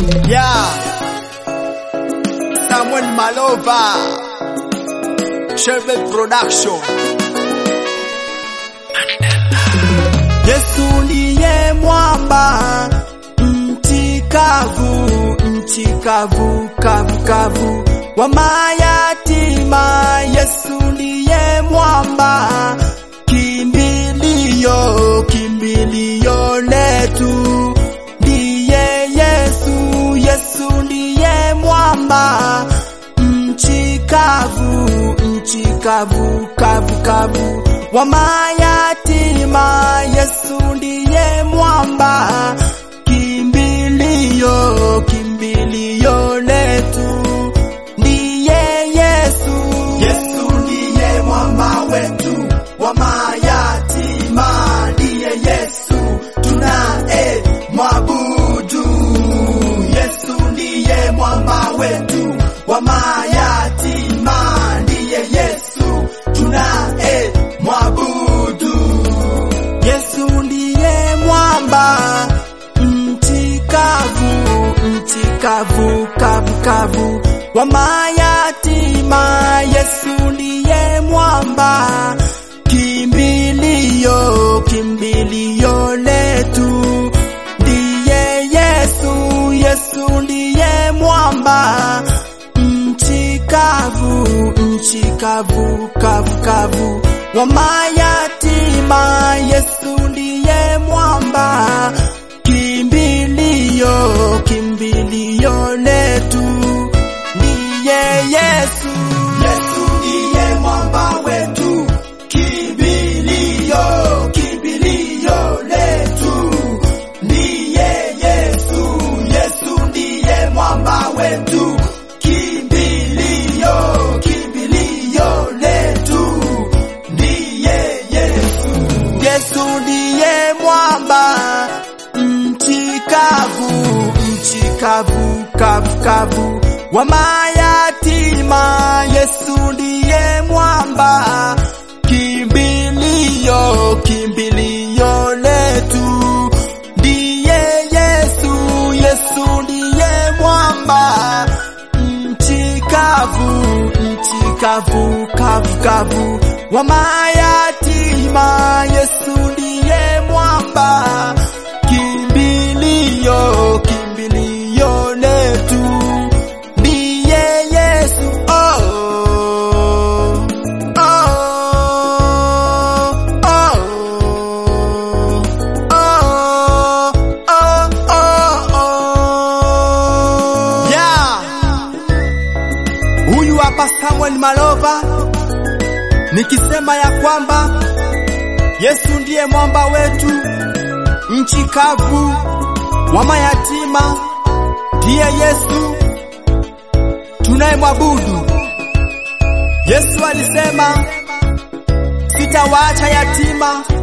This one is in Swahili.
Yeah. Samuel Malova. Sherbet Production. Yesu ndiye mwamba, nchi kavu, nchi kavu, kavu, kavu wa mayatima. Yesu ndiye mwamba, kimbilio, kimbilio letu ndiye Yesu. Yesu ndiye mwamba, nchi kavu, nchi kavu, kavu, kavu wa mayatima. Yesu ndiye mwamba, kimbilio, kimbilio letu ndiye Yesu. Yesu ndiye mwamba wetu wa mayatima, ndiye Yesu tunaye mwabudu. Yesu ndiye mwamba wetu wa mayatima, ndiye Yesu tunaye mwabudu. Yesu ndiye mwamba, nchi kavu, nchi kavu, kavu, kavu wa mayatima. Yesu ndiye mwamba, kimbilio, kimbilio letu ndiye Yesu. Yesu ndiye mwamba, nchi kavu, nchi kavu, kavu, kavu wa mayatima. Yesu ndiye mwamba, kimbilio, kimbilio letu ndiye Yesu. Yesu ndiye mwamba wetu, kimbilio, kimbilio letu ndiye Yesu. Yesu ndiye mwamba wetu, kimbilio, kimbilio letu ndiye Yesu. Yesu ndiye mwamba, nchi kavu, nchi kavu, kavu, kavu wa mayatima. Yesu ndiye mwamba, kimbilio, kimbilio letu ndiye Yesu. Yesu ndiye mwamba, nchi kavu, nchi kavu, kavu, kavu wa mayatima. Yesu ndiye mwamba, kimbilio, kimbilio letu ndiye Yesu. Oh, oh, oh, oh, oh, oh, oh. Yeah. Huyu hapa Samuel Malova nikisema ya kwamba Yesu ndiye mwamba wetu, nchi kavu wa mayatima, ndiye Yesu tunayemwabudu. Yesu alisema sitawaacha yatima